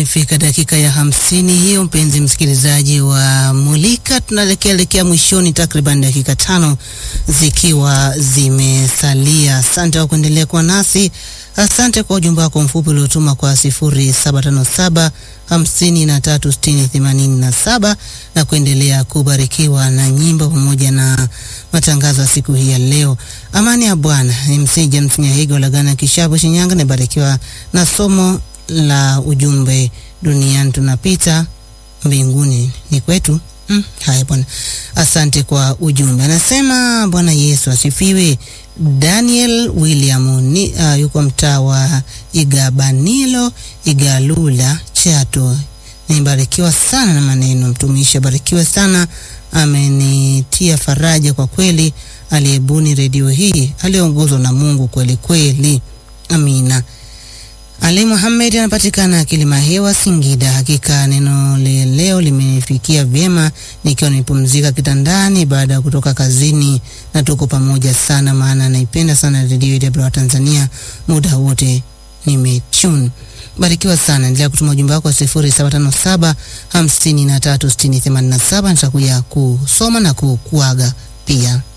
Imefika dakika ya hamsini hiyo, mpenzi msikilizaji wa Mulika, tunaelekea elekea mwishoni, takriban dakika tano zikiwa zimesalia. Asante kwa kuendelea kuwa nasi. Asante kwa ujumbe wako mfupi uliotuma kwa sifuri saba tano saba hamsini na tatu sitini themanini na saba na kuendelea kubarikiwa na nyimbo pamoja na matangazo ya siku hii ya leo. Amani ya Bwana. MC James Nyahiga Lagana Kishapu Shinyanga, nabarikiwa na somo la ujumbe duniani tunapita mbinguni ni kwetu. Mm, haya bwana, asante kwa ujumbe. Anasema Bwana Yesu asifiwe. Daniel William ni, uh, yuko mtaa wa Igabanilo Igalula Chato. Nibarikiwa sana na maneno mtumishi, abarikiwe sana, amenitia faraja kwa kweli. Aliyebuni redio hii aliongozwa na Mungu kweli kweli, amina. Ali Muhammad anapatikana Kilimahewa, Singida. Hakika neno leo limenifikia vyema nikiwa nimepumzika kitandani baada ya kutoka kazini, na tuko pamoja sana, maana naipenda sana redio ya Tanzania, muda wote nimetune. Barikiwa sana, endelea kutuma ujumbe wako sifuri saba tano saba hamsini na tatu sitini themanini na saba. Nitakuja kusoma na kukuaga pia.